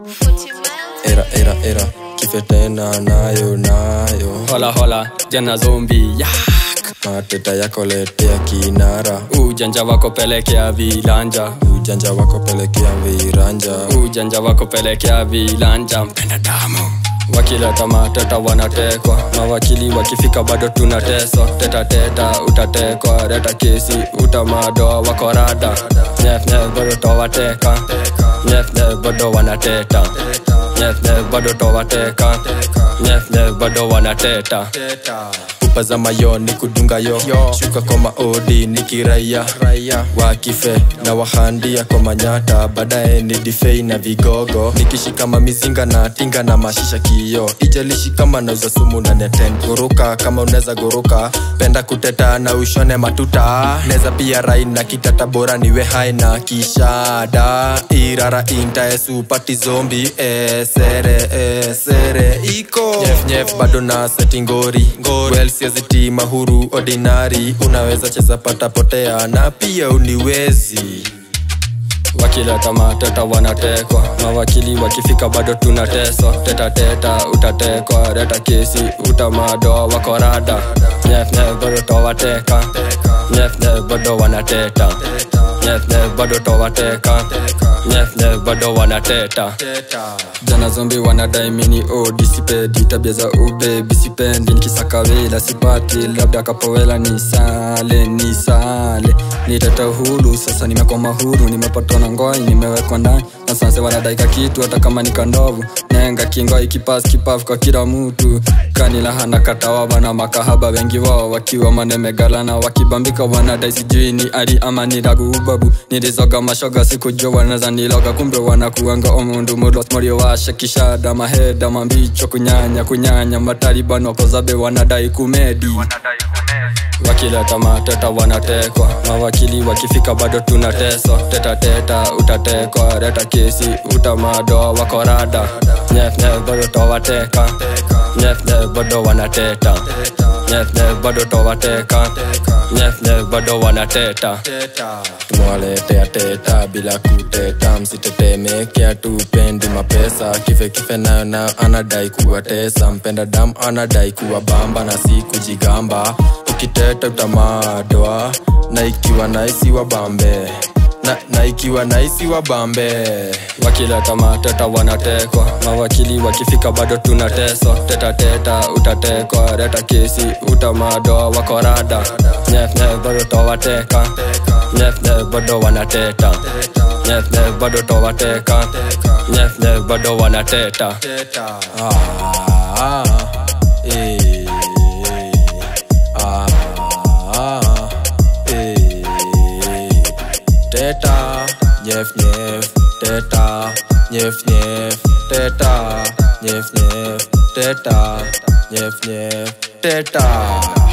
era era era kife tena nayo nayo hola hola jana zombi yak mateta yako letea kinara ujanja wako pelekea vilanja ujanja wako pelekea viranja ujanja wako pelekea vilanja mpenda damu wakileta mateta wanatekwa mawakili wakifika bado tunateswa tetateta utatekwa leta kesi utamadoa wako rada nyefnyef bado towateka nyefnyef bado wanateta nyefnyef bado towateka nyefnyef bado wanateta pupa za mayo ni kudunga yo shuka kwa maodi ni kiraia wakife na wahandia kwa manyata baadaye ni difei na vigogo nikishika mamizinga na tinga na mashisha kiyo ijalishi kama nauza sumu na neten guruka kama unaweza guruka penda kuteta na ushone matuta neza pia rai na kitata bora niwe hai na kishada irara intaesu pati zombi esere esere iko nyef nyef bado na setingori well siaziti mahuru ordinary unaweza cheza pata potea na pia uniwezi wakileta mateta wanatekwa mawakili wakifika bado tunateswa tetateta utatekwa leta kesi utamadoa wako rada nyefnyef bado towateka nyefnyef bado wanateta nyefnyef bado towateka nyefnyef bado wanateta jana zombi wanadai mini odisipedi tabia za ubebi sipendi nikisakawela sipati labda kapowela ni sale ni sale niteta hulu sasa nimekoma huru nimepatwa na ngoi nimewekwa ndani na sasa wanadaika kitu hata kama ni kandovu nenga kingoi kipas kipafu kwa kila mtu kanilahana katawa bana makahaba wengi wao wakiwa manemegalana wakibambika wanadai sijui ni ari ama ni lagu ubabu nilizoga mashoga sikujua wanaweza niloga kumbe wanakuanga omundu mulos morio washe kishada maheda mambicho kunyanya kunyanya mataliban wakozabe wanadai kumedi wakileta mateta wanatekwa mawakili wakifika bado tunateswa tetateta utatekwa leta kesi utamadoa wako rada nyefnyef bado towateka nyefnyef bado wanateta nyefnyef bado towateka nyefnyef bado wanateta tumewaletea teta bila kuteta msitetemekea tupendi mapesa kife kife nayo nayo anadai kuwatesa mpenda damu anadai kuwa bamba na si kujigamba ukiteta utamadwa na ikiwa naisi wa bambe na, na ikiwa naisi wa bambe wakileta mateta wanatekwa mawakili wakifika bado tunateswa tetateta utatekwa leta kesi utamadoa wako rada nyefnyef bado towateka nyefnyef bado wanateta nyefnyef bado towateka nyefnyef bado wanateta Ah, eh, ah, eh. Teta, nyef nyef, teta, nyef nyef, teta, nyef nyef, teta, nyef nyef, teta.